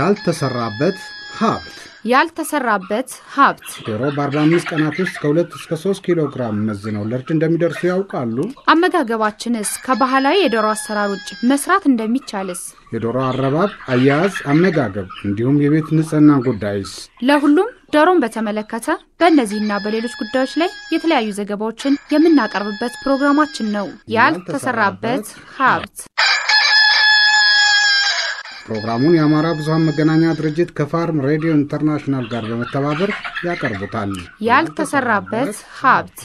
ያልተሰራበት ሀብት ያልተሰራበት ሀብት ዶሮ በ45 ቀናት ውስጥ ከ2 እስከ 3 ኪሎ ግራም መዝነው ለእርድ እንደሚደርሱ ያውቃሉ? አመጋገባችንስ ከባህላዊ የዶሮ አሰራር ውጭ መስራት እንደሚቻልስ? የዶሮ አረባብ፣ አያያዝ፣ አመጋገብ እንዲሁም የቤት ንጽህና ጉዳይስ ለሁሉም ዶሮን በተመለከተ በእነዚህና በሌሎች ጉዳዮች ላይ የተለያዩ ዘገባዎችን የምናቀርብበት ፕሮግራማችን ነው። ያልተሰራበት ሀብት ፕሮግራሙን የአማራ ብዙኃን መገናኛ ድርጅት ከፋርም ሬዲዮ ኢንተርናሽናል ጋር በመተባበር ያቀርቡታል። ያልተሰራበት ሀብት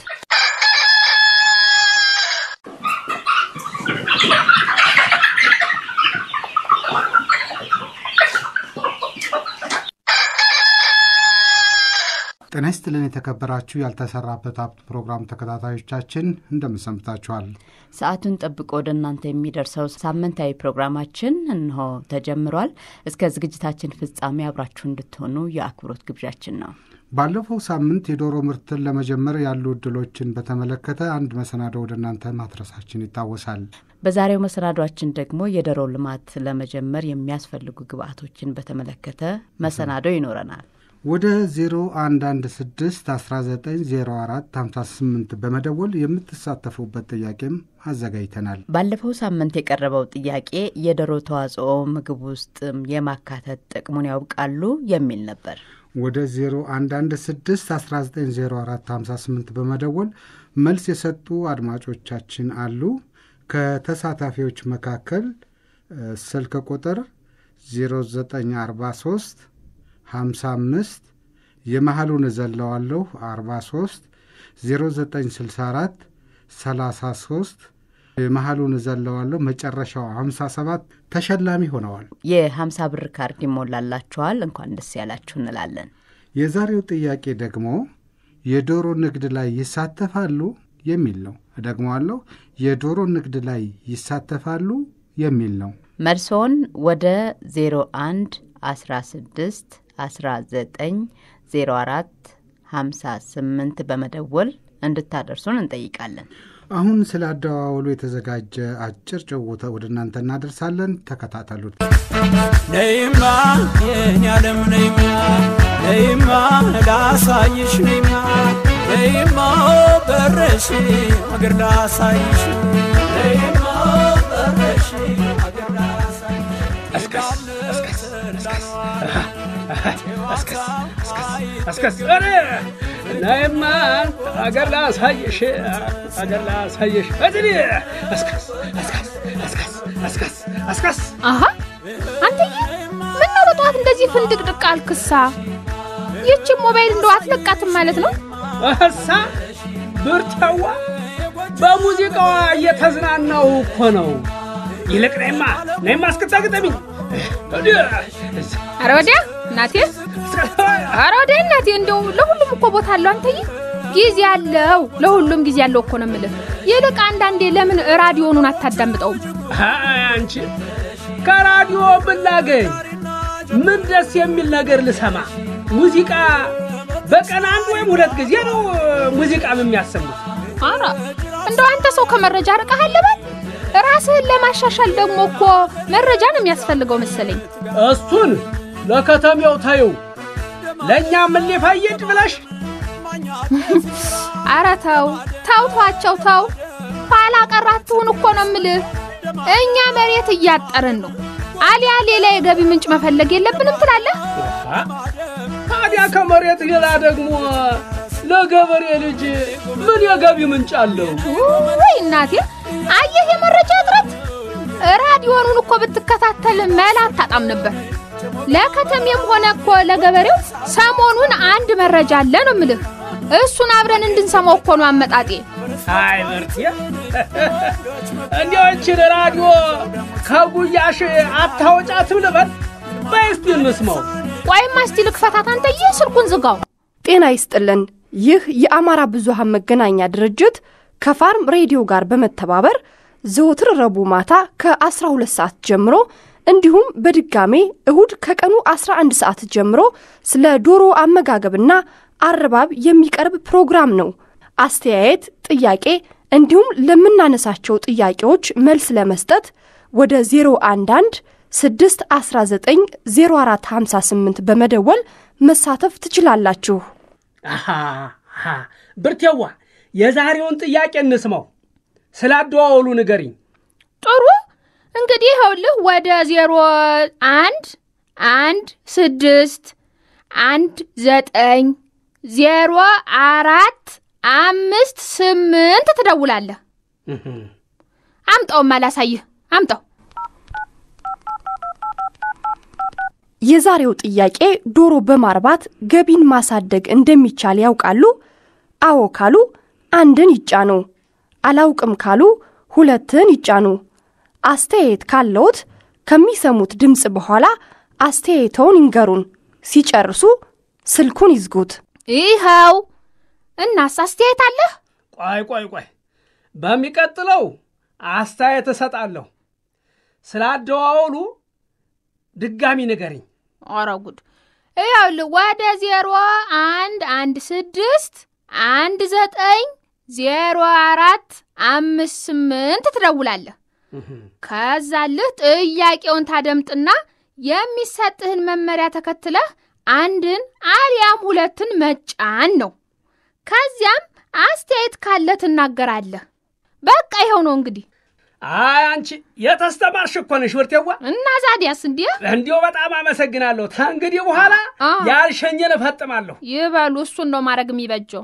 ጤና ይስጥልን የተከበራችሁ ያልተሰራበት ሀብት ፕሮግራም ተከታታዮቻችን እንደምን ሰንብታችኋል? ሰዓቱን ጠብቆ ወደ እናንተ የሚደርሰው ሳምንታዊ ፕሮግራማችን እንሆ ተጀምሯል። እስከ ዝግጅታችን ፍጻሜ አብራችሁ እንድትሆኑ የአክብሮት ግብዣችን ነው። ባለፈው ሳምንት የዶሮ ምርትን ለመጀመር ያሉ እድሎችን በተመለከተ አንድ መሰናዶ ወደ እናንተ ማድረሳችን ይታወሳል። በዛሬው መሰናዷችን ደግሞ የዶሮ ልማት ለመጀመር የሚያስፈልጉ ግብአቶችን በተመለከተ መሰናዶ ይኖረናል። ወደ 0116 1904 58 በመደወል የምትሳተፉበት ጥያቄም አዘጋጅተናል። ባለፈው ሳምንት የቀረበው ጥያቄ የዶሮ ተዋጽኦ ምግብ ውስጥ የማካተት ጥቅሙን ያውቃሉ የሚል ነበር። ወደ 0116 1904 58 በመደወል መልስ የሰጡ አድማጮቻችን አሉ። ከተሳታፊዎች መካከል ስልክ ቁጥር 0943 55 የመሐሉን እዘለዋለሁ 43 0964 33 የመሐሉን እዘለዋለሁ መጨረሻው 57 ተሸላሚ ሆነዋል። የ50 ብር ካርድ ይሞላላችኋል። እንኳን ደስ ያላችሁ እንላለን። የዛሬው ጥያቄ ደግሞ የዶሮ ንግድ ላይ ይሳተፋሉ የሚል ነው። እደግመዋለሁ። የዶሮ ንግድ ላይ ይሳተፋሉ የሚል ነው። መልሶን ወደ 01 16 19 04 58 በመደወል እንድታደርሱን እንጠይቃለን። አሁን ስለ አደዋወሉ የተዘጋጀ አጭር ጭውውት ወደ እናንተ እናደርሳለን። ተከታተሉት። ነይማ የኔ ዓለም ነይማ ነይማ ላሳይሽ ነይማ ነይማ በረሽ አገር ላሳይሽ ነይማ በረሽ አገር አስከስ ናይማ አገር ላሳየሽ አገር ላሳየሽ እድኒ አስከስ አስከስ አስከስ አስከስ አስከስ አሀ አንተዬ ምነው በጠዋት እንደዚህ ፍንድቅድቅ አልክሳ? ይህችን ሞባይል እንደው አትለቃትም ማለት ነው? እሳ ብርታዋ በሙዚቃዋ እየተዝናናው እኮ ነው። ይልቅ ነይማ ነይማ እስክታግጠሚኝ አረ ወዲያ እናቴ፣ አረ ወዲያ እናቴ። እንደው ለሁሉም እኮ ቦታ አለው አንተዬ። ጊዜ አለው፣ ለሁሉም ጊዜ አለው እኮ ነው የምልህ። ይልቅ አንዳንዴ ለምን ራዲዮኑን አታዳምጠውም? አንቺ ከራዲዮ ብላገኝ ምን ደስ የሚል ነገር ልሰማ። ሙዚቃ በቀን አንድ ወይም ሁለት ጊዜ ነው ሙዚቃ የሚያሰሙት። አረ እንደው አንተ ሰው ከመረጃ ርቀሃል በል። ራስህን ለማሻሻል ደግሞ እኮ መረጃ ነው የሚያስፈልገው መሰለኝ። እሱን ለከተሜው ታየው፣ ለእኛ ምን ሊፈይድ ብለሽ አረ ተው ተው ተዋቸው ተው። ኋላ ቀራችሁን እኮ ነው የምልህ። እኛ መሬት እያጠርን ነው። አሊያ ሌላ የገቢ ምንጭ መፈለግ የለብንም ትላለህ? ታዲያ ከመሬት ሌላ ደግሞ ለገበሬ ልጅ ምን የገቢ ምንጭ አለው? ወይ እናቴ፣ አየህ የመረጃ እጥረት። ራዲዮኑን እኮ ብትከታተል መላ አታጣም ነበር። ለከተሜም ሆነ እኮ ለገበሬው ሰሞኑን አንድ መረጃ አለ ነው የምልህ። እሱን አብረን እንድንሰማው እኮ ነው አመጣጤ። አይ ምርቴ፣ እንዲያው ይህችን ራዲዮ ከጉያሽ አታወጫትም ልበል? በይ እስቲ እንስማው። ቆይማ እስቲ ልክፈታት። አንተዬ ስልኩን ዝጋው። ጤና ይስጥልን። ይህ የአማራ ብዙሃን መገናኛ ድርጅት ከፋርም ሬዲዮ ጋር በመተባበር ዘወትር ረቡዕ ማታ ከ12 ሰዓት ጀምሮ እንዲሁም በድጋሜ እሁድ ከቀኑ 11 ሰዓት ጀምሮ ስለ ዶሮ አመጋገብና አረባብ የሚቀርብ ፕሮግራም ነው። አስተያየት፣ ጥያቄ እንዲሁም ለምናነሳቸው ጥያቄዎች መልስ ለመስጠት ወደ 011 619 0458 በመደወል መሳተፍ ትችላላችሁ። አሃ አሃ፣ ብርቴዋ የዛሬውን ጥያቄ እንስማው። ስለ አደዋወሉ ንገሪኝ። ጥሩ እንግዲህ ይኸውልህ ወደ ዜሮ አንድ አንድ ስድስት አንድ ዘጠኝ ዜሮ አራት አምስት ስምንት ትደውላለህ። አምጣውም አላሳይህ አምጣው። የዛሬው ጥያቄ ዶሮ በማርባት ገቢን ማሳደግ እንደሚቻል ያውቃሉ? አዎ ካሉ አንድን ይጫኑ። አላውቅም ካሉ ሁለትን ይጫኑ። አስተያየት ካለዎት ከሚሰሙት ድምፅ በኋላ አስተያየተውን ይንገሩን። ሲጨርሱ ስልኩን ይዝጉት። ይኸው እናስ አስተያየት አለህ? ቆይ ቆይ ቆይ፣ በሚቀጥለው አስተያየት እሰጣለሁ። ስለ አደዋወሉ ድጋሚ ንገሪኝ። ኧረ ጉድ! ይኸውልህ ወደ ዜሮ አንድ አንድ ስድስት አንድ ዘጠኝ ዜሮ አራት አምስት ስምንት ትደውላለህ። ከዛልህ ጥያቄውን ታደምጥና የሚሰጥህን መመሪያ ተከትለህ አንድን አሊያም ሁለትን መጫን ነው። ከዚያም አስተያየት ካለ ትናገራለህ። በቃ ይኸው ነው እንግዲህ። አይ አንቺ የተስተማርሽ እኮ ነሽ ብርቴዋ። እና ዛዲያስ እንዲህ እንዲሁ በጣም አመሰግናለሁ። ከእንግዲህ በኋላ አ። ያልሸኝን እፈጥማለሁ። ይበሉ። እሱን ነው ማድረግ የሚበጀው።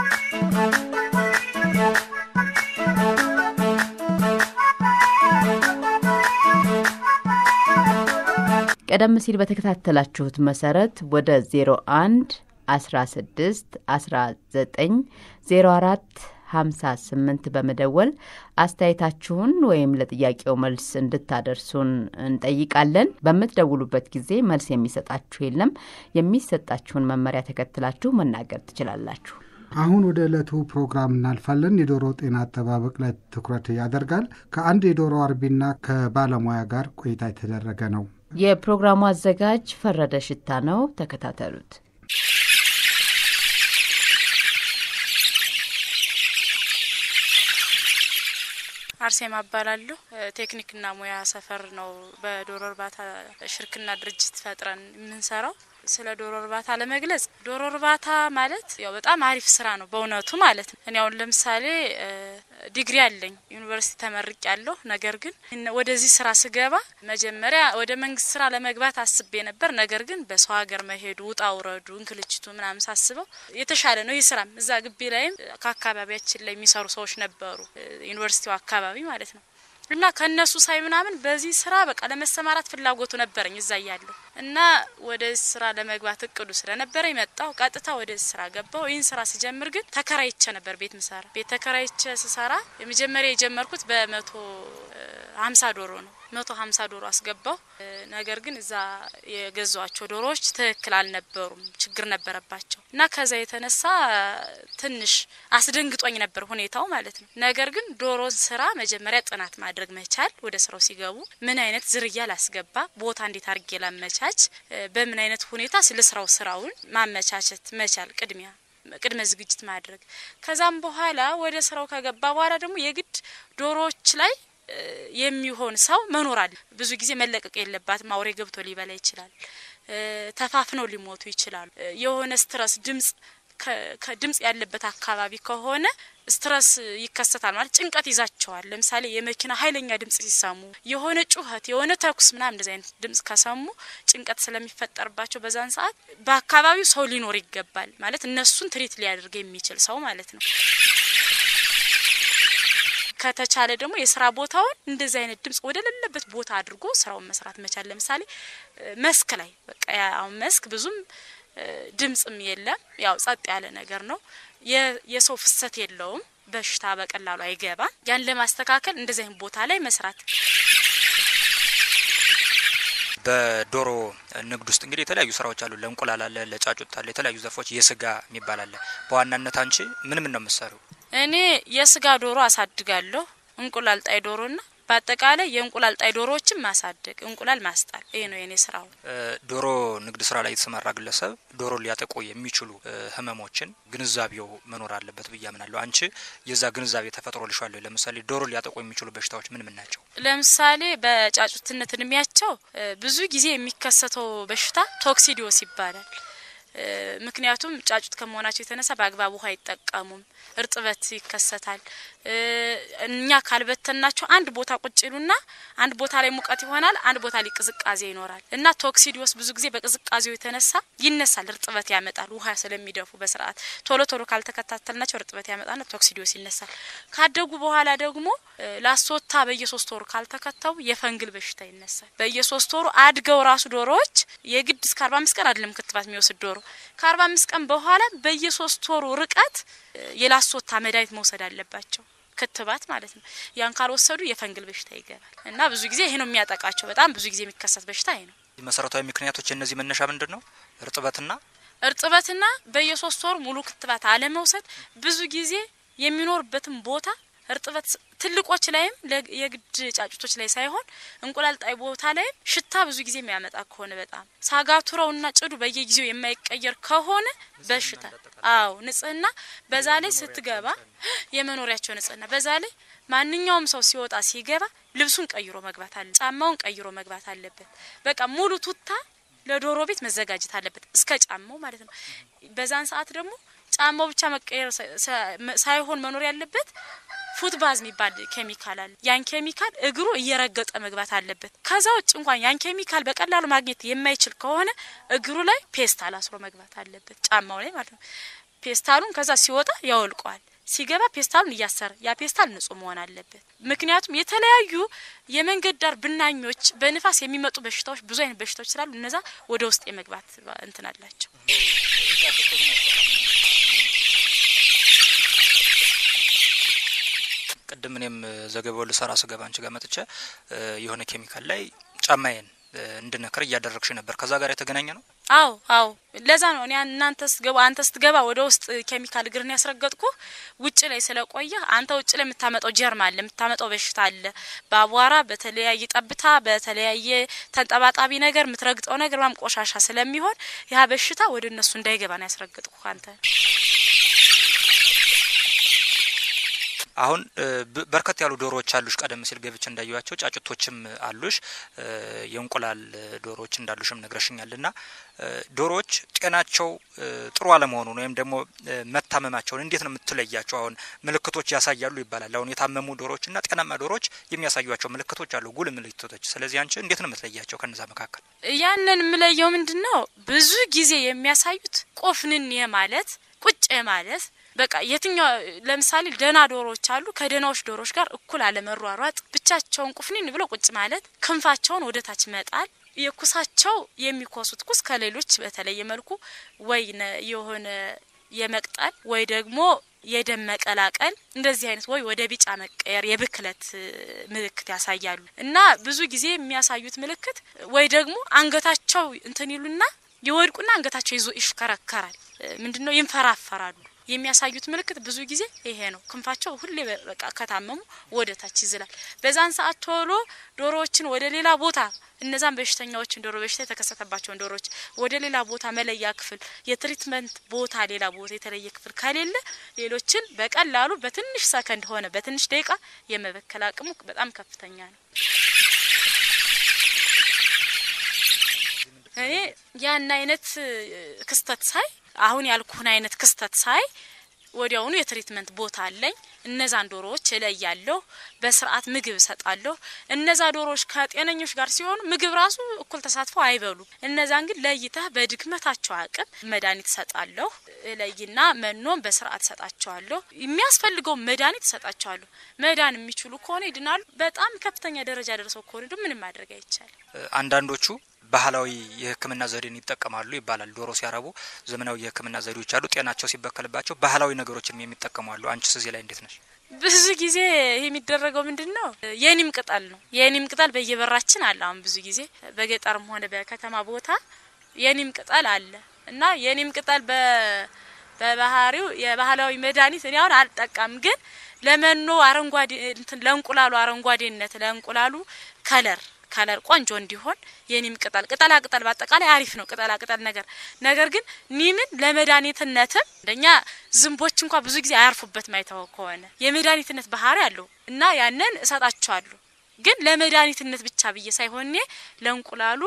ቀደም ሲል በተከታተላችሁት መሰረት ወደ 01 16 19 04 58 በመደወል አስተያየታችሁን ወይም ለጥያቄው መልስ እንድታደርሱን እንጠይቃለን። በምትደውሉበት ጊዜ መልስ የሚሰጣችሁ የለም። የሚሰጣችሁን መመሪያ ተከትላችሁ መናገር ትችላላችሁ። አሁን ወደ ዕለቱ ፕሮግራም እናልፋለን። የዶሮ ጤና አጠባበቅ ላይ ትኩረት ያደርጋል። ከአንድ የዶሮ አርቢና ከባለሙያ ጋር ቆይታ የተደረገ ነው። የፕሮግራሙ አዘጋጅ ፈረደ ሽታ ነው። ተከታተሉት። አርሴማ እባላለሁ። ቴክኒክና ሙያ ሰፈር ነው በዶሮ እርባታ ሽርክና ድርጅት ፈጥረን የምንሰራው። ስለ ዶሮ እርባታ ለመግለጽ ዶሮ እርባታ ማለት ያው በጣም አሪፍ ስራ ነው በእውነቱ ማለት ነው። እኔ አሁን ለምሳሌ ዲግሪ አለኝ ዩኒቨርሲቲ ተመርቅ ያለሁ። ነገር ግን ወደዚህ ስራ ስገባ መጀመሪያ ወደ መንግስት ስራ ለመግባት አስቤ ነበር። ነገር ግን በሰው ሀገር መሄዱ ውጣ ውረዱ እንክልችቱ ምናምን ሳስበው የተሻለ ነው ይህ ስራም። እዛ ግቢ ላይም ከአካባቢያችን ላይ የሚሰሩ ሰዎች ነበሩ ዩኒቨርሲቲው አካባቢ ማለት ነው እና ከእነሱ ሳይ ምናምን በዚህ ስራ በቃ ለመሰማራት ፍላጎቱ ነበረኝ እዛ እያለሁ እና ወደ ስራ ለመግባት እቅዱ ስለነበረ መጣሁ። ቀጥታ ወደ ስራ ገባሁ። ይህን ስራ ስጀምር ግን ተከራይቼ ነበር ቤት ምሰራ። ቤት ተከራይቼ ስሰራ የመጀመሪያ የጀመርኩት በመቶ ሀምሳ ዶሮ ነው። መቶ ሀምሳ ዶሮ አስገባሁ። ነገር ግን እዛ የገዟቸው ዶሮዎች ትክክል አልነበሩም፣ ችግር ነበረባቸው እና ከዛ የተነሳ ትንሽ አስደንግጦኝ ነበር ሁኔታው ማለት ነው። ነገር ግን ዶሮን ስራ መጀመሪያ ጥናት ማድረግ መቻል፣ ወደ ስራው ሲገቡ ምን አይነት ዝርያ ላስገባ፣ ቦታ እንዴት አድርጌ ላመቻች፣ በምን አይነት ሁኔታ ስለ ስራው ስራውን ማመቻቸት መቻል ቅድሚያ ቅድመ ዝግጅት ማድረግ ከዛም በኋላ ወደ ስራው ከገባ በኋላ ደግሞ የግድ ዶሮዎች ላይ የሚሆን ሰው መኖር አለ። ብዙ ጊዜ መለቀቅ የለባትም። አውሬ ገብቶ ሊበላ ይችላል። ተፋፍነው ሊሞቱ ይችላሉ። የሆነ ስትረስ ድምጽ ከድምጽ ያለበት አካባቢ ከሆነ ስትረስ ይከሰታል ማለት ጭንቀት ይዛቸዋል። ለምሳሌ የመኪና ኃይለኛ ድምጽ ሲሰሙ፣ የሆነ ጩኸት፣ የሆነ ተኩስ ምናምን እንደዚህ አይነት ድምጽ ከሰሙ ጭንቀት ስለሚፈጠርባቸው በዛን ሰዓት በአካባቢው ሰው ሊኖር ይገባል ማለት እነሱን ትሪት ሊያደርግ የሚችል ሰው ማለት ነው። ከተቻለ ደግሞ የስራ ቦታውን እንደዚህ አይነት ድምጽ ወደ ሌለበት ቦታ አድርጎ ስራውን መስራት መቻል። ለምሳሌ መስክ ላይ በቃ አሁን መስክ ብዙም ድምጽም የለም፣ ያው ጸጥ ያለ ነገር ነው። የሰው ፍሰት የለውም፣ በሽታ በቀላሉ አይገባም። ያን ለማስተካከል እንደዚህ አይነት ቦታ ላይ መስራት በዶሮ ንግድ ውስጥ እንግዲህ የተለያዩ ስራዎች አሉ። ለእንቁላል አለ፣ ለጫጩት አለ፣ የተለያዩ ዘርፎች የስጋ የሚባል አለ። በዋናነት አንቺ ምን ምን ነው የምትሰሪው? እኔ የስጋ ዶሮ አሳድጋለሁ። እንቁላል ጣይ ዶሮና በአጠቃላይ የእንቁላል ጣይ ዶሮዎችን ማሳደግ፣ እንቁላል ማስጣል፣ ይሄ ነው የኔ ስራው። ዶሮ ንግድ ስራ ላይ የተሰማራ ግለሰብ ዶሮ ሊያጠቁ የሚችሉ ህመሞችን ግንዛቤው መኖር አለበት ብዬ አምናለሁ። አንቺ የዛ ግንዛቤ ተፈጥሮልሻል? ለምሳሌ ዶሮ ሊያጠቁ የሚችሉ በሽታዎች ምን ምን ናቸው? ለምሳሌ በጫጩትነት እድሜያቸው ብዙ ጊዜ የሚከሰተው በሽታ ቶክሲዲዮስ ይባላል። ምክንያቱም ጫጩት ከመሆናቸው የተነሳ በአግባብ ውሃ አይጠቀሙም፣ እርጥበት ይከሰታል። እኛ ካልበተናቸው አንድ ቦታ ቁጭ ይሉና አንድ ቦታ ላይ ሙቀት ይሆናል፣ አንድ ቦታ ላይ ቅዝቃዜ ይኖራል እና ቶክሲዲዮስ ብዙ ጊዜ በቅዝቃዜው የተነሳ ይነሳል። እርጥበት ያመጣል፣ ውሃ ስለሚደፉ በስርዓት ቶሎ ቶሎ ካልተከታተልናቸው እርጥበት ያመጣና ቶክሲዲዮስ ይነሳል። ካደጉ በኋላ ደግሞ ላስወታ በየሶስት ወሩ ካልተከተቡ የፈንግል በሽታ ይነሳል። በየሶስት ወሩ አድገው ራሱ ዶሮዎች የግድ እስከ አርባ አምስት ቀን አይደለም ክትባት የሚወስድ ዶሮ ከአርባ አምስት ቀን በኋላ በየሶስት ወሩ ርቀት የላስወታ መድኃኒት መውሰድ አለባቸው። ክትባት ማለት ነው። ያን ካልወሰዱ የፈንግል በሽታ ይገባል እና ብዙ ጊዜ ይሄ ነው የሚያጠቃቸው። በጣም ብዙ ጊዜ የሚከሰት በሽታ ይሄ ነው። መሰረታዊ ምክንያቶች የእነዚህ መነሻ ምንድን ነው? እርጥበትና እርጥበትና በየሶስት ወሩ ሙሉ ክትባት አለመውሰድ ብዙ ጊዜ የሚኖርበትን ቦታ እርጥበት ትልቆች ላይም የግድ ጫጩቶች ላይ ሳይሆን እንቁላል ጣይ ቦታ ላይም ሽታ ብዙ ጊዜ የሚያመጣ ከሆነ በጣም ሳጋቱራውና ጭዱ በየጊዜው የማይቀየር ከሆነ በሽታ አዎ፣ ንጽህና በዛ ላይ ስትገባ የመኖሪያቸው ንጽህና በዛ ላይ ማንኛውም ሰው ሲወጣ ሲገባ ልብሱን ቀይሮ መግባት አለ፣ ጫማውን ቀይሮ መግባት አለበት። በቃ ሙሉ ቱታ ለዶሮ ቤት መዘጋጀት አለበት እስከ ጫማው ማለት ነው። በዛን ሰዓት ደግሞ ጫማው ብቻ መቀየር ሳይሆን መኖር ያለበት ፉት ባዝ የሚባል ኬሚካል አለ። ያን ኬሚካል እግሩ እየረገጠ መግባት አለበት። ከዛ ውጭ እንኳን ያን ኬሚካል በቀላሉ ማግኘት የማይችል ከሆነ እግሩ ላይ ፔስታል አስሮ መግባት አለበት፣ ጫማው ላይ ማለት ነው። ፔስታሉን ከዛ ሲወጣ ያወልቀዋል። ሲገባ ፔስታሉን እያሰረ ያ ፔስታል ንጹህ መሆን አለበት። ምክንያቱም የተለያዩ የመንገድ ዳር ብናኞች፣ በንፋስ የሚመጡ በሽታዎች፣ ብዙ አይነት በሽታዎች ስላሉ እነዛ ወደ ውስጥ የመግባት እንትን አላቸው። ቅድም እኔም ዘገባውን ልሰራ ስገባ አንቺ ጋር መጥቼ የሆነ ኬሚካል ላይ ጫማዬን እንድነክር እያደረግሽ ነበር። ከዛ ጋር የተገናኘ ነው? አዎ አዎ፣ ለዛ ነው እኔ እናንተ ስትገባ አንተ ስትገባ ወደ ውስጥ ኬሚካል እግርን ያስረገጥኩ ውጭ ላይ ስለቆየ አንተ ውጭ ላይ የምታመጣው ጀርም አለ፣ የምታመጣው በሽታ አለ። በአቧራ በተለያየ ጠብታ፣ በተለያየ ተንጠባጣቢ ነገር የምትረግጠው ነገር ማም ቆሻሻ ስለሚሆን ያ በሽታ ወደ እነሱ እንዳይገባ ነው ያስረገጥኩ አንተ አሁን በርከት ያሉ ዶሮዎች አሉሽ። ቀደም ሲል ገብቼ እንዳየዋቸው ጫጩቶችም አሉሽ፣ የእንቁላል ዶሮዎች እንዳሉሽም ነግረሽኛል። ና ዶሮዎች ጤናቸው ጥሩ አለመሆኑን ወይም ደግሞ መታመማቸውን እንዴት ነው የምትለያቸው? አሁን ምልክቶች ያሳያሉ ይባላል። አሁን የታመሙ ዶሮዎች እና ጤናማ ዶሮዎች የሚያሳዩቸው ምልክቶች አሉ፣ ጉል ምልክቶች። ስለዚህ አንቺ እንዴት ነው የምትለያቸው ከነዛ መካከል? ያንን የምለየው ምንድን ነው? ብዙ ጊዜ የሚያሳዩት ቆፍንን ማለት ቁጭ ማለት በቃ የትኛው ለምሳሌ ደህና ዶሮዎች አሉ። ከደህናዎች ዶሮዎች ጋር እኩል አለመሯሯጥ፣ ብቻቸውን ቁፍኒን ብለው ቁጭ ማለት፣ ክንፋቸውን ወደ ታች መጣል፣ የኩሳቸው የሚኮሱት ኩስ ከሌሎች በተለየ መልኩ ወይ የሆነ የመቅጠል ወይ ደግሞ የደም መቀላቀል እንደዚህ አይነት ወይ ወደ ቢጫ መቀየር የብክለት ምልክት ያሳያሉ። እና ብዙ ጊዜ የሚያሳዩት ምልክት ወይ ደግሞ አንገታቸው እንትን ይሉና ይወድቁና አንገታቸው ይዞ ይሽከረከራል። ምንድነው ይንፈራፈራሉ። የሚያሳዩት ምልክት ብዙ ጊዜ ይሄ ነው። ክንፋቸው ሁሌ በቃ ከታመሙ ወደ ታች ይዝላል። በዛን ሰዓት ቶሎ ዶሮዎችን ወደ ሌላ ቦታ እነዛን በሽተኛዎችን ዶሮ በሽታ የተከሰተባቸውን ዶሮዎች ወደ ሌላ ቦታ መለያ ክፍል፣ የትሪትመንት ቦታ ሌላ ቦታ የተለየ ክፍል ከሌለ ሌሎችን በቀላሉ በትንሽ ሰከንድ ሆነ በትንሽ ደቂቃ የመበከል አቅሙ በጣም ከፍተኛ ነው። እኔ ያን አይነት ክስተት ሳይ አሁን ያልኩህን አይነት ክስተት ሳይ ወዲያውኑ የትሪትመንት ቦታ አለኝ። እነዛን ዶሮዎች እለያለሁ፣ በስርዓት ምግብ እሰጣለሁ። እነዛ ዶሮዎች ከጤነኞች ጋር ሲሆኑ ምግብ ራሱ እኩል ተሳትፎ አይበሉም። እነዛን ግን ለይተህ በድክመታቸው አቅም መድኃኒት እሰጣለሁ። እለይና መኖም በስርዓት እሰጣቸዋለሁ። የሚያስፈልገው መድኃኒት እሰጣቸዋለሁ። መዳን የሚችሉ ከሆነ ይድናሉ። በጣም ከፍተኛ ደረጃ ደርሰው ከሆነ ደግሞ ምንም ማድረግ አይቻልም። አንዳንዶቹ ባህላዊ የሕክምና ዘዴን ይጠቀማሉ ይባላል። ዶሮ ሲያረቡ ዘመናዊ የሕክምና ዘዴዎች አሉ። ጤናቸው ሲበከልባቸው ባህላዊ ነገሮችንም የሚጠቀሙ አሉ። አንቺ እዚህ ላይ እንዴት ነሽ? ብዙ ጊዜ ይሄ የሚደረገው ምንድን ነው? የኒም ቅጠል ነው። የኒም ቅጠል በየበራችን አለ። አሁን ብዙ ጊዜ በገጠርም ሆነ በከተማ ቦታ የኒም ቅጠል አለ እና የኒም ቅጠል በባህሪው የባህላዊ መድኃኒት እኔ አሁን አልጠቀም፣ ግን ለመኖ አረንጓዴ እንትን ለእንቁላሉ አረንጓዴነት ለእንቁላሉ ከለር ከለር ቆንጆ እንዲሆን የኒም ቅጠል ቅጠላ ቅጠል በአጠቃላይ አሪፍ ነው። ቅጠላ ቅጠል ነገር ነገር ግን ኒምን ለመድኃኒትነትም እንደኛ ዝንቦች እንኳ ብዙ ጊዜ አያርፉበት ማይተው ከሆነ የመድኃኒትነት ባህሪ አለው እና ያንን እሰጣቸዋለሁ። ግን ለመድኃኒትነት ብቻ ብዬ ሳይሆን እኔ ለእንቁላሉ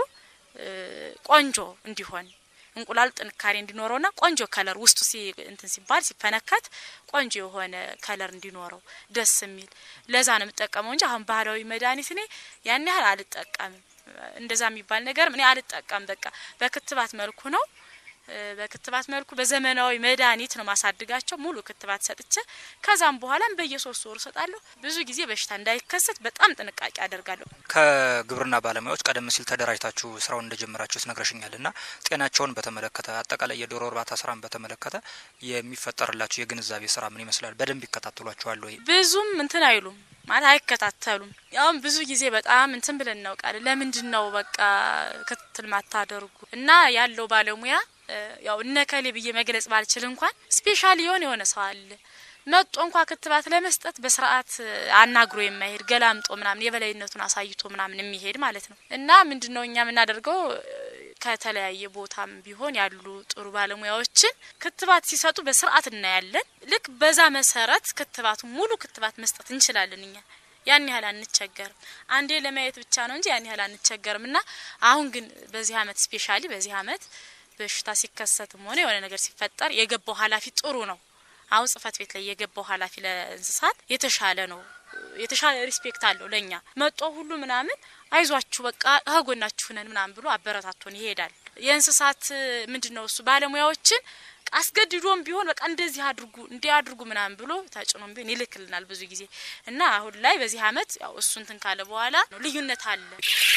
ቆንጆ እንዲሆን እንቁላል ጥንካሬ እንዲኖረውና ቆንጆ ከለር ውስጡ ሲ እንትን ሲባል ሲፈነከት ቆንጆ የሆነ ከለር እንዲኖረው ደስ የሚል ለዛ ነው የምጠቀመው እንጂ አሁን ባህላዊ መድኃኒት እኔ ያን ያህል አልጠቀምም። እንደዛ የሚባል ነገር እኔ አልጠቀም። በቃ በክትባት መልኩ ነው በክትባት መልኩ በዘመናዊ መድኃኒት ነው ማሳድጋቸው። ሙሉ ክትባት ሰጥቼ ከዛም በኋላም በየሶስት ወሩ ሰጣለሁ። ብዙ ጊዜ በሽታ እንዳይከሰት በጣም ጥንቃቄ አደርጋለሁ። ከግብርና ባለሙያዎች ቀደም ሲል ተደራጅታችሁ ስራውን እንደጀመራችሁ ትነግረሽኛል እና ጤናቸውን በተመለከተ አጠቃላይ የዶሮ እርባታ ስራን በተመለከተ የሚፈጠርላችሁ የግንዛቤ ስራ ምን ይመስላል? በደንብ ይከታተሏችኋል ወይ? ብዙም እንትን አይሉም ማለት አይከታተሉም። ያውም ብዙ ጊዜ በጣም እንትን ብለን እናውቃለን። ለምንድን ነው በቃ ክትትል ማታደርጉ እና ያለው ባለሙያ ያው እነከሌ ብዬ መግለጽ ባልችል እንኳን ስፔሻል የሆነ የሆነ ሰው አለ መጦ እንኳ ክትባት ለመስጠት በስርዓት አናግሮ የማይሄድ ገላምጦ ምናምን የበላይነቱን አሳይቶ ምናምን የሚሄድ ማለት ነው። እና ምንድን ነው እኛ የምናደርገው ከተለያየ ቦታም ቢሆን ያሉ ጥሩ ባለሙያዎችን ክትባት ሲሰጡ በስርዓት እናያለን። ልክ በዛ መሰረት ክትባቱ ሙሉ ክትባት መስጠት እንችላለን እኛ ያን ያህል አንቸገርም። አንዴ ለማየት ብቻ ነው እንጂ ያን ያህል አንቸገርም። እና አሁን ግን በዚህ አመት ስፔሻሊ በዚህ አመት በሽታ ሲከሰትም ሆነ የሆነ ነገር ሲፈጠር የገባው ኃላፊ ጥሩ ነው። አሁን ጽህፈት ቤት ላይ የገባው ኃላፊ ለእንስሳት የተሻለ ነው። የተሻለ ሪስፔክት አለው ለእኛ መጦ ሁሉ ምናምን አይዟችሁ በቃ ከጎናችሁ ነን ምናምን ብሎ አበረታቶን ይሄዳል። የእንስሳት ምንድን ነው እሱ ባለሙያዎችን አስገድዶም ቢሆን በቃ እንደዚህ አድርጉ እንዲህ አድርጉ ምናምን ብሎ ተጭኖም ቢሆን ይልክልናል ብዙ ጊዜ እና አሁን ላይ በዚህ አመት ያው እሱ እንትን ካለ በኋላ ልዩነት አለ።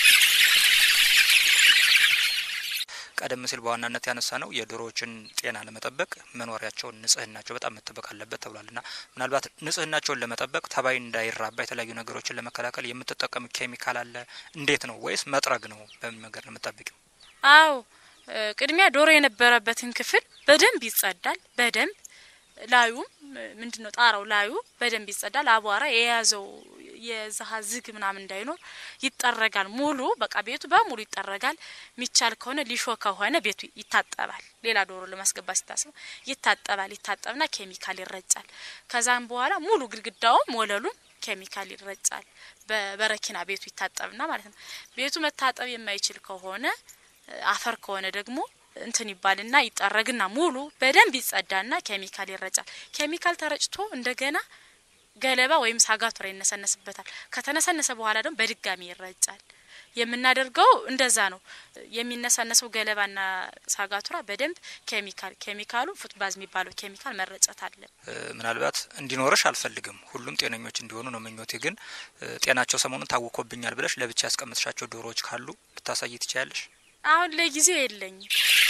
ቀደም ሲል በዋናነት ያነሳ ነው የዶሮዎችን ጤና ለመጠበቅ መኖሪያቸውን ንጽህናቸው በጣም መጠበቅ አለበት ተብሏል እና ምናልባት ንጽህናቸውን ለመጠበቅ ተባይ እንዳይራባ የተለያዩ ነገሮችን ለመከላከል የምትጠቀሙ ኬሚካል አለ? እንዴት ነው ወይስ መጥረግ ነው? በምን መንገድ ነው የምጠብቂው? አዎ ቅድሚያ ዶሮ የነበረበትን ክፍል በደንብ ይጸዳል። በደንብ ላዩም ምንድን ነው ጣራው ላዩ በደንብ ይጸዳል። አቧራ የያዘው የዛሀ ዝግ ምናምን እንዳይኖር ይጠረጋል። ሙሉ በቃ ቤቱ በሙሉ ይጠረጋል። የሚቻል ከሆነ ሊሾ ከሆነ ቤቱ ይታጠባል። ሌላ ዶሮ ለማስገባት ሲታስብ ይታጠባል። ይታጠብና ኬሚካል ይረጫል። ከዛም በኋላ ሙሉ ግድግዳውም ወለሉም ኬሚካል ይረጫል። በበረኪና ቤቱ ይታጠብና ማለት ነው። ቤቱ መታጠብ የማይችል ከሆነ አፈር ከሆነ ደግሞ እንትን ይባልና ይጠረግና ሙሉ በደንብ ይጸዳና ኬሚካል ይረጫል። ኬሚካል ተረጭቶ እንደገና ገለባ ወይም ሳጋቱራ ይነሰነስበታል። ከተነሰነሰ በኋላ ደግሞ በድጋሚ ይረጫል። የምናደርገው እንደዛ ነው። የሚነሳነሰው ገለባና ሳጋቱራ በደንብ ኬሚካል ኬሚካሉ ፉትባዝ የሚባለው ኬሚካል መረጨት አለ። ምናልባት እንዲኖርሽ አልፈልግም፣ ሁሉም ጤነኞች እንዲሆኑ ነው ምኞቴ። ግን ጤናቸው ሰሞኑን ታውኮብኛል ብለሽ ለብቻ ያስቀምጥሻቸው ዶሮዎች ካሉ ልታሳይ ትችያለሽ? አሁን ለጊዜው የለኝም።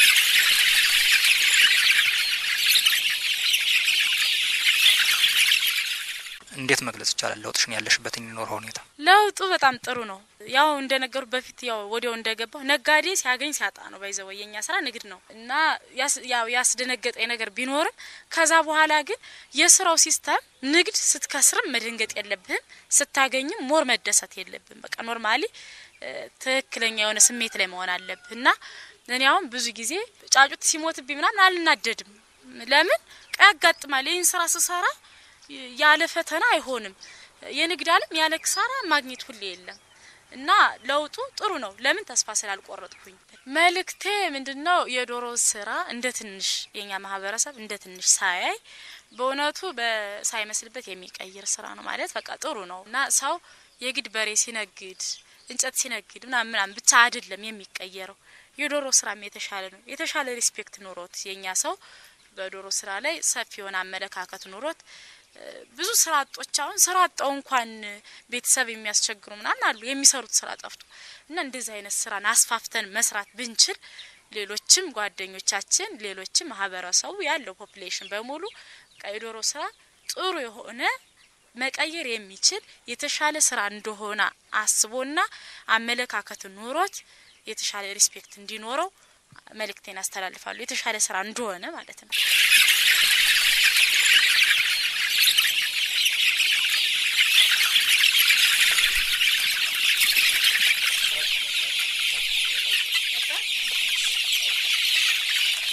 እንዴት መግለጽ ይቻላል ለውጥሽን ያለሽበትን የኖረው ሁኔታ? ለውጡ በጣም ጥሩ ነው። ያው እንደነገሩ በፊት ያው ወዲያው እንደገባው ነጋዴ ሲያገኝ ሲያጣ ነው ባይዘው የኛ ስራ ንግድ ነው እና ያው ያስደነገጠኝ ነገር ቢኖርም ከዛ በኋላ ግን የስራው ሲስተም ንግድ ስትከስርም መደንገጥ የለብህም ስታገኝም ሞር መደሰት የለብህም። በቃ ኖርማሊ ትክክለኛ የሆነ ስሜት ላይ መሆን አለብህ እና እኔ አሁን ብዙ ጊዜ ጫጩት ሲሞትብኝ ምናምን አልናደድም። ለምን ቀይ ያጋጥማል። ይህን ስራ ስሰራ ያለ ፈተና አይሆንም። የንግድ ዓለም ያለ ክሳራ ማግኘት ሁሌ የለም እና ለውጡ ጥሩ ነው። ለምን ተስፋ ስላልቆረጥኩኝ። መልእክቴ ምንድነው? የዶሮ ስራ እንደ ትንሽ የኛ ማህበረሰብ እንደ ትንሽ ሳያይ በእውነቱ ሳይመስልበት የሚቀይር ስራ ነው ማለት በቃ ጥሩ ነው እና ሰው የግድ በሬ ሲነግድ እንጨት ሲነግድ ምናምን ምናምን ብቻ አይደለም የሚቀየረው። የዶሮ ስራም የተሻለ ነው። የተሻለ ሪስፔክት ኑሮት የኛ ሰው በዶሮ ስራ ላይ ሰፊ የሆነ አመለካከት ኑሮት ብዙ ስራ አጦች አሁን ስራ አጣው እንኳን ቤተሰብ የሚያስቸግሩ ምናምን አሉ የሚሰሩት ስራ ጠፍቶ እና እንደዚህ አይነት ስራን አስፋፍተን መስራት ብንችል ሌሎችም ጓደኞቻችን ሌሎችም ማህበረሰቡ ያለው ፖፕሌሽን በሙሉ የዶሮ ስራ ጥሩ የሆነ መቀየር የሚችል የተሻለ ስራ እንደሆነ አስቦና አመለካከት ኑሮት የተሻለ ሪስፔክት እንዲኖረው መልእክቴን ያስተላልፋሉ። የተሻለ ስራ እንደሆነ ማለት ነው።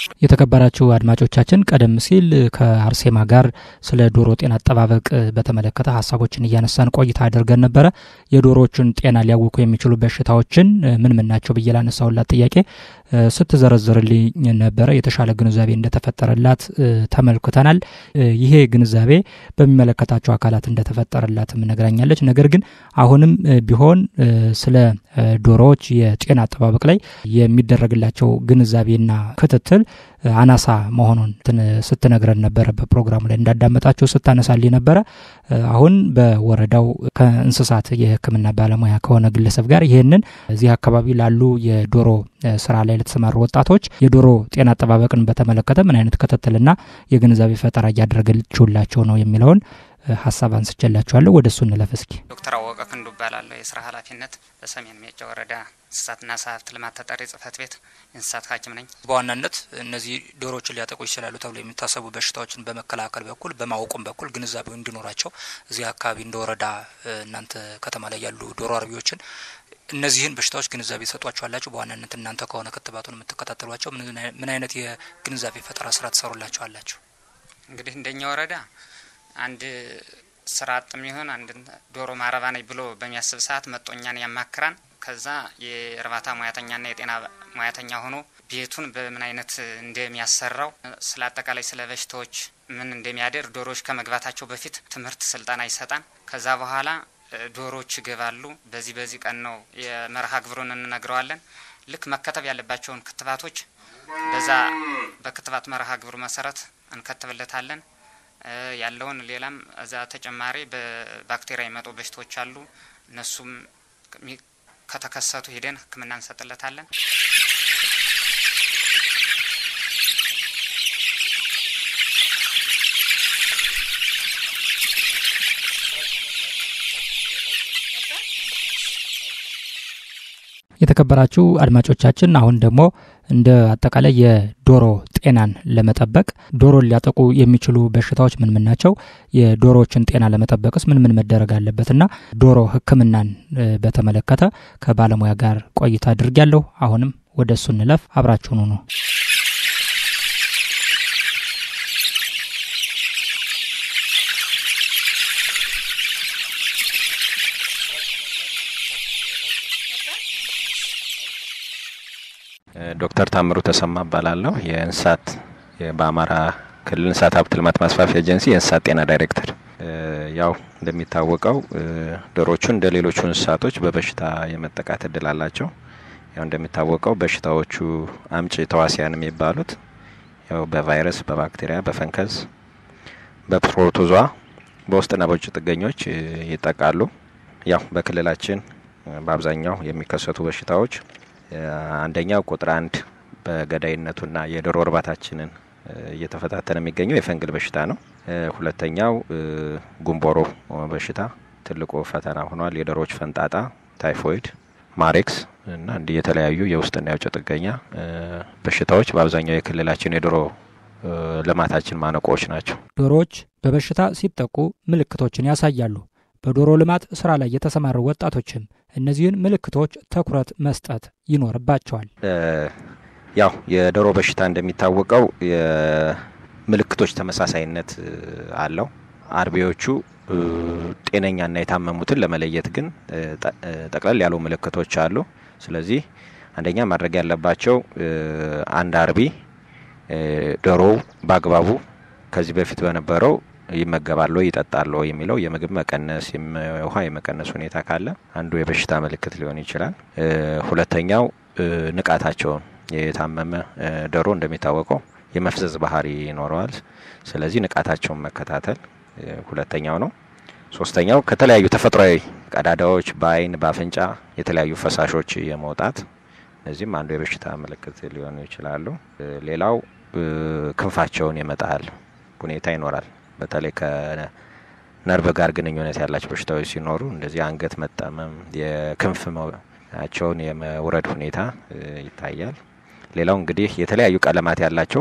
የተከበራችሁ አድማጮቻችን ቀደም ሲል ከአርሴማ ጋር ስለ ዶሮ ጤና አጠባበቅ በተመለከተ ሀሳቦችን እያነሳን ቆይታ አድርገን ነበረ። የዶሮዎችን ጤና ሊያውኩ የሚችሉ በሽታዎችን ምን ምን ናቸው ብዬ ላነሳውላት ጥያቄ ስትዘረዝርልኝ ነበረ። የተሻለ ግንዛቤ እንደተፈጠረላት ተመልክተናል። ይሄ ግንዛቤ በሚመለከታቸው አካላት እንደተፈጠረላትም ነግራኛለች። ነገር ግን አሁንም ቢሆን ስለ ዶሮዎች የጤና አጠባበቅ ላይ የሚደረግላቸው ግንዛቤና ክትትል አናሳ መሆኑን ስትነግረን ነበረ። በፕሮግራሙ ላይ እንዳዳመጣቸው ስታነሳልኝ ነበረ። አሁን በወረዳው ከእንስሳት የሕክምና ባለሙያ ከሆነ ግለሰብ ጋር ይህንን እዚህ አካባቢ ላሉ የዶሮ ስራ ላይ ለተሰማሩ ወጣቶች የዶሮ ጤና አጠባበቅን በተመለከተ ምን አይነት ክትትልና የግንዛቤ ፈጠራ እያደረገችላቸው ነው የሚለውን ሀሳብ አንስቼላችኋለሁ። ወደ እሱ እንለፍ እስኪ። ዶክተር አወቀ ክንዱ እባላለሁ። የስራ ኃላፊነት በሰሜን ሜጫ ወረዳ እንስሳትና ዓሳ ሀብት ልማት ተጠሪ ጽህፈት ቤት የእንስሳት ሐኪም ነኝ። በዋናነት እነዚህ ዶሮዎችን ሊያጠቁ ይችላሉ ተብሎ የሚታሰቡ በሽታዎችን በመከላከል በኩል በማወቁም በኩል ግንዛቤው እንዲኖራቸው እዚህ አካባቢ እንደ ወረዳ እናንተ ከተማ ላይ ያሉ ዶሮ አርቢዎችን እነዚህን በሽታዎች ግንዛቤ ተሰጧቸዋላችሁ? በዋናነት እናንተ ከሆነ ክትባቱን የምትከታተሏቸው ምን አይነት የግንዛቤ ፈጠራ ስራ ትሰሩላቸዋላችሁ? እንግዲህ እንደኛ ወረዳ አንድ ስራ አጥም ይሆን አንድ ዶሮ ማረባ ነኝ ብሎ በሚያስብ ሰዓት መጦኛን ያማክራን። ከዛ የእርባታ ሙያተኛና የጤና ሙያተኛ ሆኖ ቤቱን በምን አይነት እንደሚያሰራው ስለ አጠቃላይ ስለ በሽታዎች ምን እንደሚያደርግ ዶሮዎች ከመግባታቸው በፊት ትምህርት ስልጠና ይሰጣን። ከዛ በኋላ ዶሮዎች ይገባሉ። በዚህ በዚህ ቀን ነው የመርሃ ግብሩን እንነግረዋለን። ልክ መከተብ ያለባቸውን ክትባቶች በዛ በክትባት መርሃ ግብሩ መሰረት እንከትብለታለን። ያለውን ሌላም እዛ ተጨማሪ በባክቴሪያ የመጡ በሽታዎች አሉ። እነሱም ከተከሰቱ ሄደን ሕክምና እንሰጥለታለን። የተከበራችሁ አድማጮቻችን አሁን ደግሞ እንደ አጠቃላይ የዶሮ ጤናን ለመጠበቅ ዶሮን ሊያጠቁ የሚችሉ በሽታዎች ምን ምን ናቸው? የዶሮዎችን ጤና ለመጠበቅስ ምን ምን መደረግ አለበትና ዶሮ ሕክምናን በተመለከተ ከባለሙያ ጋር ቆይታ አድርጊያለሁ። አሁንም ወደ እሱ እንለፍ። አብራችሁኑ ነው። ዶክተር ታምሩ ተሰማ እባላለሁ። የእንስሳት በአማራ ክልል እንስሳት ሀብት ልማት ማስፋፊያ ኤጀንሲ የእንስሳት ጤና ዳይሬክተር። ያው እንደሚታወቀው ዶሮቹ እንደ ሌሎቹ እንስሳቶች በበሽታ የመጠቃት እድል አላቸው። ያው እንደሚታወቀው በሽታዎቹ አምጪ ተዋሲያን የሚባሉት ያው በቫይረስ፣ በባክቴሪያ፣ በፈንከስ፣ በፕሮቶዟ በውስጥና በውጭ ጥገኞች ይጠቃሉ። ያው በክልላችን በአብዛኛው የሚከሰቱ በሽታዎች አንደኛው ቁጥር አንድ በገዳይነቱና የዶሮ እርባታችንን እየተፈታተነ የሚገኘው የፈንግል በሽታ ነው። ሁለተኛው ጉንቦሮ በሽታ ትልቁ ፈተና ሆኗል። የዶሮዎች ፈንጣጣ፣ ታይፎይድ፣ ማሬክስ እና እንዲህ የተለያዩ የውስጥና የውጭ ጥገኛ በሽታዎች በአብዛኛው የክልላችን የዶሮ ልማታችን ማነቆዎች ናቸው። ዶሮዎች በበሽታ ሲጠቁ ምልክቶችን ያሳያሉ። በዶሮ ልማት ስራ ላይ የተሰማሩ ወጣቶችም እነዚህን ምልክቶች ትኩረት መስጠት ይኖርባቸዋል። ያው የዶሮ በሽታ እንደሚታወቀው የምልክቶች ተመሳሳይነት አለው። አርቢዎቹ ጤነኛና የታመሙትን ለመለየት ግን ጠቅለል ያሉ ምልክቶች አሉ። ስለዚህ አንደኛ ማድረግ ያለባቸው አንድ አርቢ ዶሮው በአግባቡ ከዚህ በፊት በነበረው ይመገባሉ ይጠጣሉ የሚለው የምግብ መቀነስ ውሃ የመቀነስ ሁኔታ ካለ አንዱ የበሽታ ምልክት ሊሆን ይችላል። ሁለተኛው ንቃታቸውን የታመመ ዶሮ እንደሚታወቀው የመፍዘዝ ባህሪ ይኖረዋል። ስለዚህ ንቃታቸውን መከታተል ሁለተኛው ነው። ሶስተኛው ከተለያዩ ተፈጥሯዊ ቀዳዳዎች በአይን በአፍንጫ የተለያዩ ፈሳሾች የመውጣት እነዚህም አንዱ የበሽታ ምልክት ሊሆኑ ይችላሉ። ሌላው ክንፋቸውን የመጣል ሁኔታ ይኖራል። በተለይ ከነርቭ ጋር ግንኙነት ያላቸው በሽታዎች ሲኖሩ እንደዚህ አንገት መጠመም፣ የክንፍ ቸውን የመውረድ ሁኔታ ይታያል። ሌላው እንግዲህ የተለያዩ ቀለማት ያላቸው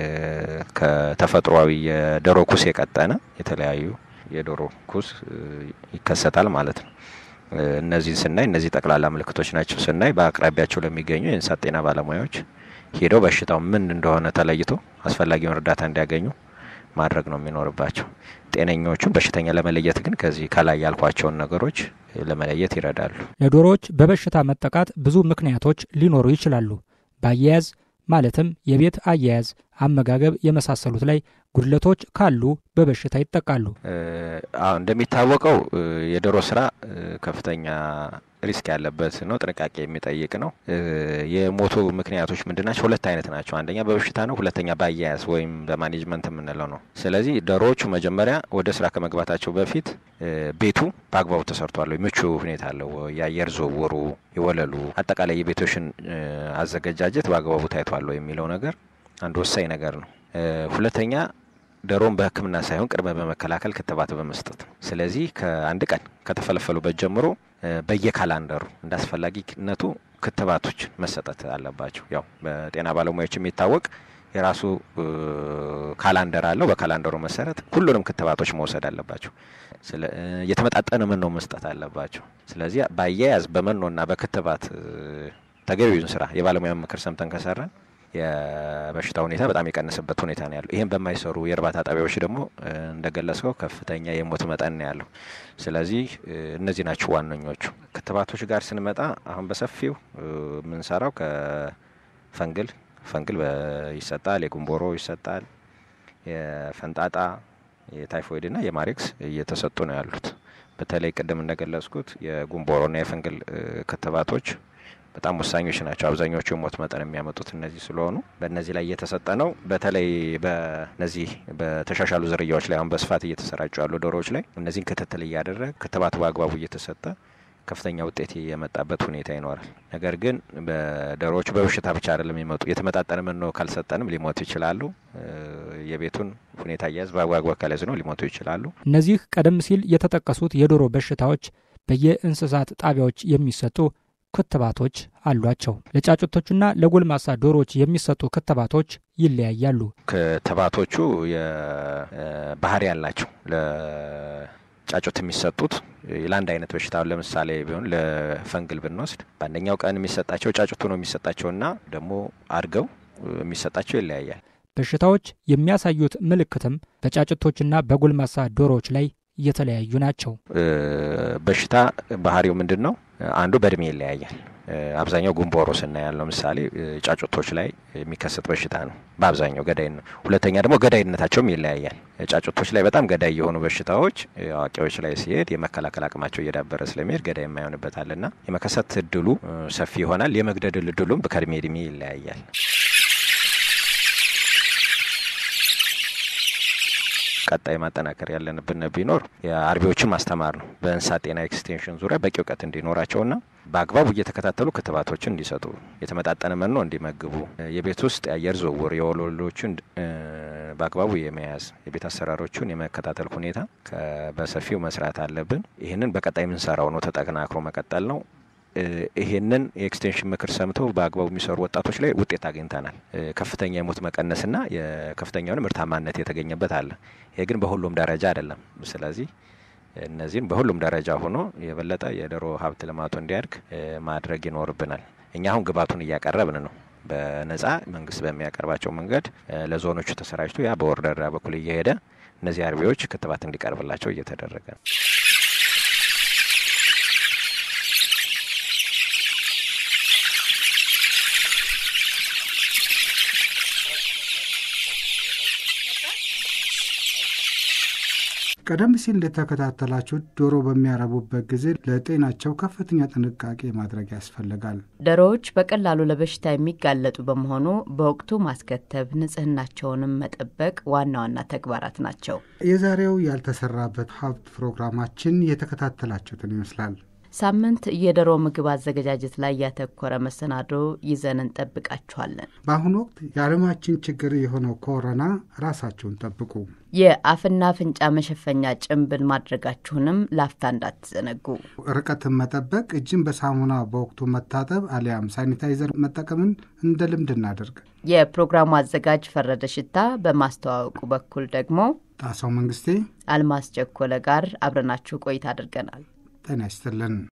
ከተፈጥሯዊ የዶሮ ኩስ የቀጠነ የተለያዩ የዶሮ ኩስ ይከሰታል ማለት ነው። እነዚህን ስናይ እነዚህ ጠቅላላ ምልክቶች ናቸው ስናይ በአቅራቢያቸው ለሚገኙ የእንስሳት ጤና ባለሙያዎች ሄደው በሽታው ምን እንደሆነ ተለይቶ አስፈላጊውን እርዳታ እንዲያገኙ ማድረግ ነው የሚኖርባቸው። ጤነኞቹን በሽተኛ ለመለየት ግን ከዚህ ከላይ ያልኳቸውን ነገሮች ለመለየት ይረዳሉ። ለዶሮዎች በበሽታ መጠቃት ብዙ ምክንያቶች ሊኖሩ ይችላሉ። በአያያዝ ማለትም የቤት አያያዝ፣ አመጋገብ የመሳሰሉት ላይ ጉድለቶች ካሉ በበሽታ ይጠቃሉ። እንደሚታወቀው የዶሮ ስራ ከፍተኛ ሪስክ ያለበት ነው። ጥንቃቄ የሚጠይቅ ነው። የሞቱ ምክንያቶች ምንድን ናቸው? ሁለት አይነት ናቸው። አንደኛ በበሽታ ነው፣ ሁለተኛ በአያያዝ ወይም በማኔጅመንት የምንለው ነው። ስለዚህ ዶሮዎቹ መጀመሪያ ወደ ስራ ከመግባታቸው በፊት ቤቱ በአግባቡ ተሰርቷል ወይ፣ ምቹ ሁኔታ አለው፣ የአየር ዝውውሩ፣ የወለሉ፣ አጠቃላይ የቤቶችን አዘገጃጀት በአግባቡ ታይቷል የሚለው ነገር አንድ ወሳኝ ነገር ነው። ሁለተኛ ዶሮን በሕክምና ሳይሆን ቅድመ በመከላከል ክትባት በመስጠት ነው። ስለዚህ ከአንድ ቀን ከተፈለፈሉበት ጀምሮ በየካላንደሩ እንደ አስፈላጊነቱ ክትባቶች መሰጠት አለባቸው። ያው በጤና ባለሙያዎች የሚታወቅ የራሱ ካላንደር አለው። በካላንደሩ መሰረት ሁሉንም ክትባቶች መውሰድ አለባቸው። የተመጣጠነ መኖ መስጠት አለባቸው። ስለዚህ በአያያዝ በመኖና በክትባት ተገቢውን ስራ የባለሙያ ምክር ሰምተን ከሰራን የበሽታ ሁኔታ በጣም የቀነሰበት ሁኔታ ነው ያለው። ይህም በማይሰሩ የእርባታ ጣቢያዎች ደግሞ እንደገለጽከው ከፍተኛ የሞት መጠን ነው ያለው። ስለዚህ እነዚህ ናቸው ዋነኞቹ። ክትባቶች ጋር ስንመጣ አሁን በሰፊው የምንሰራው ከፈንግል ፈንግል ይሰጣል፣ የጉንቦሮ ይሰጣል፣ የፈንጣጣ የታይፎይድና የማሬክስ እየተሰጡ ነው ያሉት። በተለይ ቅድም እንደገለጽኩት የጉንቦሮና የፈንግል ክትባቶች በጣም ወሳኞች ናቸው። አብዛኞቹ የሞት መጠን የሚያመጡት እነዚህ ስለሆኑ በእነዚህ ላይ እየተሰጠ ነው። በተለይ በነዚህ በተሻሻሉ ዝርያዎች ላይ አሁን በስፋት እየተሰራጩ ያሉ ዶሮዎች ላይ እነዚህን ክትትል እያደረገ ክትባቱ በአግባቡ እየተሰጠ ከፍተኛ ውጤት የመጣበት ሁኔታ ይኖራል። ነገር ግን በዶሮዎቹ በበሽታ ብቻ አይደለም የሚመጡ የተመጣጠነ መኖ ካልሰጠንም ሊሞቱ ይችላሉ። የቤቱን ሁኔታ እያያዝ በአግባቡ ካልያዝ ነው ሊሞቱ ይችላሉ። እነዚህ ቀደም ሲል የተጠቀሱት የዶሮ በሽታዎች በየእንስሳት ጣቢያዎች የሚሰጡ ክትባቶች አሏቸው። ለጫጩቶችና ለጎልማሳ ዶሮዎች የሚሰጡ ክትባቶች ይለያያሉ። ክትባቶቹ የባህሪ ያላቸው ለጫጩት የሚሰጡት ለአንድ አይነት በሽታ ለምሳሌ ቢሆን ለፈንግል ብንወስድ በአንደኛው ቀን የሚሰጣቸው ጫጩቱ ነው የሚሰጣቸውና ደግሞ አድገው የሚሰጣቸው ይለያያል። በሽታዎች የሚያሳዩት ምልክትም በጫጩቶችና በጎልማሳ ዶሮዎች ላይ የተለያዩ ናቸው። በሽታ ባህሪው ምንድን ነው? አንዱ በእድሜ ይለያያል። አብዛኛው ጉንቦሮ ስናያል ለምሳሌ ጫጩቶች ላይ የሚከሰት በሽታ ነው። በአብዛኛው ገዳይ ነው። ሁለተኛ ደግሞ ገዳይነታቸውም ይለያያል። ጫጩቶች ላይ በጣም ገዳይ የሆኑ በሽታዎች አዋቂዎች ላይ ሲሄድ የመከላከል አቅማቸው እየዳበረ ስለሚሄድ ገዳይ የማይሆንበታልና የመከሰት እድሉ ሰፊ ይሆናል። የመግደል እድሉም ከእድሜ እድሜ ይለያያል። ቀጣይ ማጠናከር ያለንብን ቢኖር የአርቢዎችን ማስተማር ነው። በእንስሳት ጤና ኤክስቴንሽን ዙሪያ በቂ እውቀት እንዲኖራቸውና በአግባቡ እየተከታተሉ ክትባቶችን እንዲሰጡ፣ የተመጣጠነ መኖ እንዲመግቡ፣ የቤት ውስጥ የአየር ዝውውር የወለሎችን በአግባቡ የመያዝ የቤት አሰራሮቹን የመከታተል ሁኔታ በሰፊው መስራት አለብን። ይህንን በቀጣይ የምንሰራው ነው፣ ተጠናክሮ መቀጠል ነው። ይሄንን የኤክስቴንሽን ምክር ሰምተው በአግባቡ የሚሰሩ ወጣቶች ላይ ውጤት አግኝተናል። ከፍተኛ የሞት መቀነስና የከፍተኛውን ምርታማነት የተገኘበት አለ። ይሄ ግን በሁሉም ደረጃ አይደለም። ስለዚህ እነዚህን በሁሉም ደረጃ ሆኖ የበለጠ የዶሮ ሀብት ልማቱ እንዲያድግ ማድረግ ይኖርብናል። እኛ አሁን ግብዓቱን እያቀረብን ነው። በነጻ መንግስት በሚያቀርባቸው መንገድ ለዞኖቹ ተሰራጭቶ ያ በወረዳ በኩል እየሄደ እነዚህ አርቢዎች ክትባት እንዲቀርብላቸው እየተደረገ ነው። ቀደም ሲል እንደተከታተላችሁት ዶሮ በሚያረቡበት ጊዜ ለጤናቸው ከፍተኛ ጥንቃቄ ማድረግ ያስፈልጋል። ዶሮዎች በቀላሉ ለበሽታ የሚጋለጡ በመሆኑ በወቅቱ ማስከተብ፣ ንጽህናቸውንም መጠበቅ ዋና ዋና ተግባራት ናቸው። የዛሬው ያልተሰራበት ሀብት ፕሮግራማችን የተከታተላችሁትን ይመስላል። ሳምንት የዶሮ ምግብ አዘገጃጀት ላይ ያተኮረ መሰናዶ ይዘን እንጠብቃችኋለን። በአሁኑ ወቅት የዓለማችን ችግር የሆነው ኮሮና ራሳችሁን ጠብቁ። የአፍና አፍንጫ መሸፈኛ ጭንብል ማድረጋችሁንም ላፍታ እንዳትዘነጉ። ርቀትን መጠበቅ፣ እጅን በሳሙና በወቅቱ መታጠብ አሊያም ሳኒታይዘር መጠቀምን እንደ ልምድ እናደርግ። የፕሮግራሙ አዘጋጅ ፈረደ ሽታ፣ በማስተዋወቁ በኩል ደግሞ ጣሰው መንግስቴ፣ አልማስ ቸኮለ ጋር አብረናችሁ ቆይታ አድርገናል። ጤና ይስጥልን።